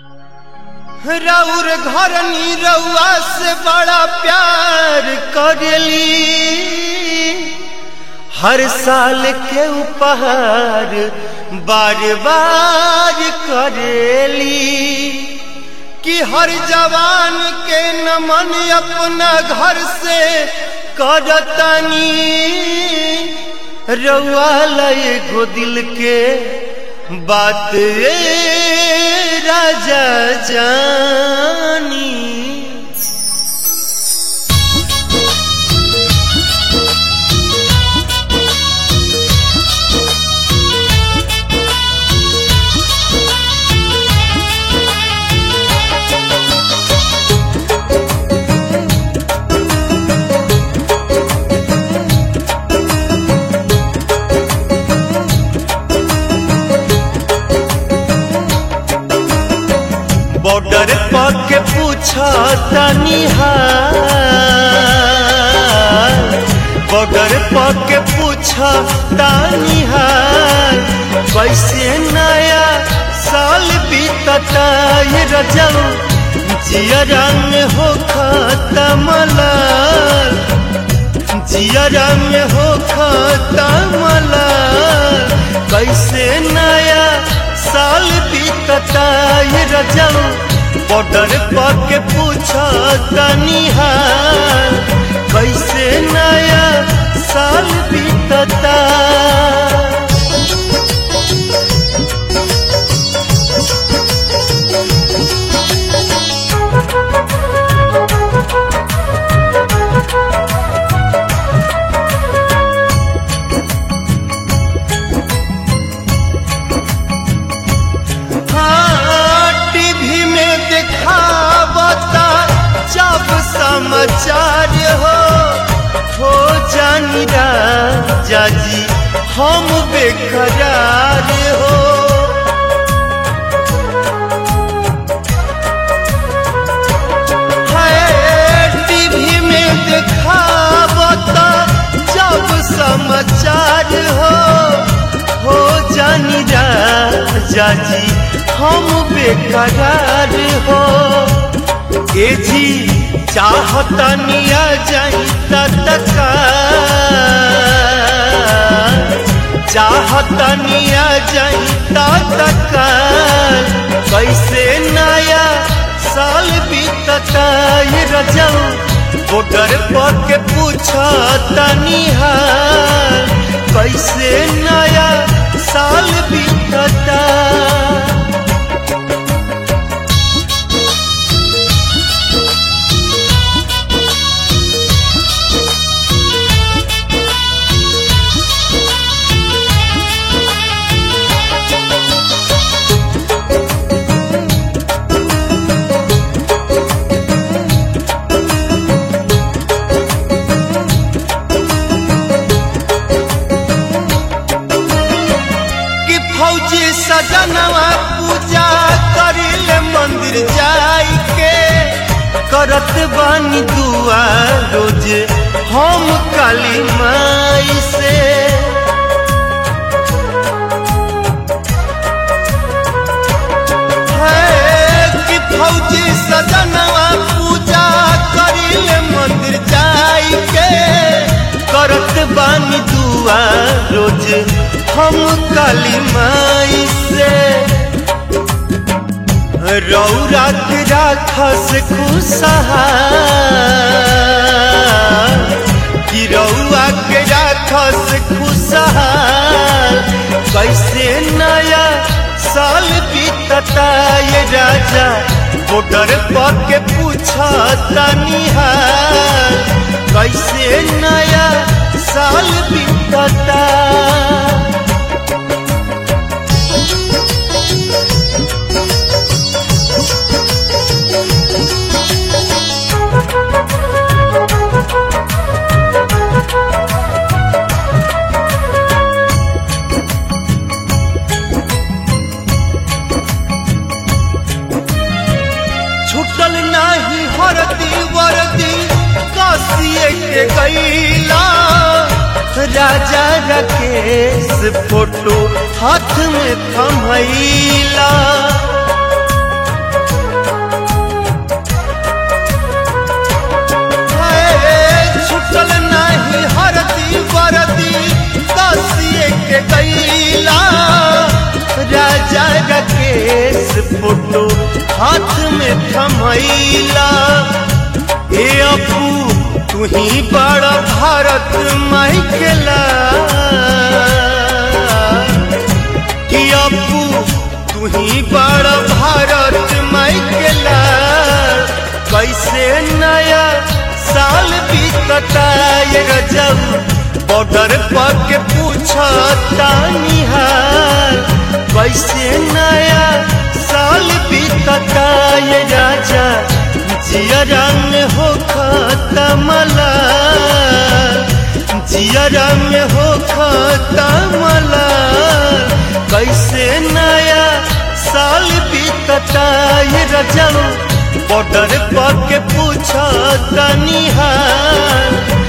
रउर घर रउआ से बड़ा प्यार करेली हर साल के उपहार बार बार करेली कि हर जवान के नमन अपना घर से करतनी रउआ लय गो दिल के बात ए राजा जानी बॉर्डर पर के पूछा तनी बॉर्डर पर के पूछा तानी कैसे नया साल बीतता ये रजब जिया रंग हो खत्म लाल जिया रंग हो खत्म लाल कैसे नया साल बीतता ये रजब बॉर्डर पर के पूछा तनी कैसे नया साल बीतता हाँ, टीवी में दिखावता जब समाचार हो हो जानी राजा जी हम बेकरार हो है, टीवी में दिखावता जब समाचार हो हो जानी राजा जी हम बेकरार हो ए जी चाहतनिया जाई तका चाहतनिया जाई तका कैसे नया साल बीतता ये रजब बॉर्डर पर के पूछा तनी कैसे नया साल बीतता कि फौजी सजनवा पूजा करिले मंदिर जाई के करत बानी दुआ रोज हम काली माई से है कि फौजी सजनवा पूजा करिले मंदिर जाई के करत बानी दुआ रोज हम काली माई से रौरा के राखस खुशहाल कि रौआ के राखस खुशहाल कैसे नया साल बीतता ये राजा बॉर्डर पर के पूछा तनी कैसे नया साल बीतता छुटल नाही हरदी वरदी कासिए के गईला राजा राकेश फोटो हाथ में थमैला फोटो हाथ में थमैला ए अपू तू ही बड़ा भारत माइकेला कि अपू तू ही बड़ा भारत माइकेला कैसे नया साल बीतता ये गजब बॉर्डर पर के पूछता निहाल कैसे नया साल बीतता ये राजा जिया रंग हो खतमला जिया रंग हो खतमला कैसे नया साल बीतता ये रजब बॉर्डर पर के पूछता निहाल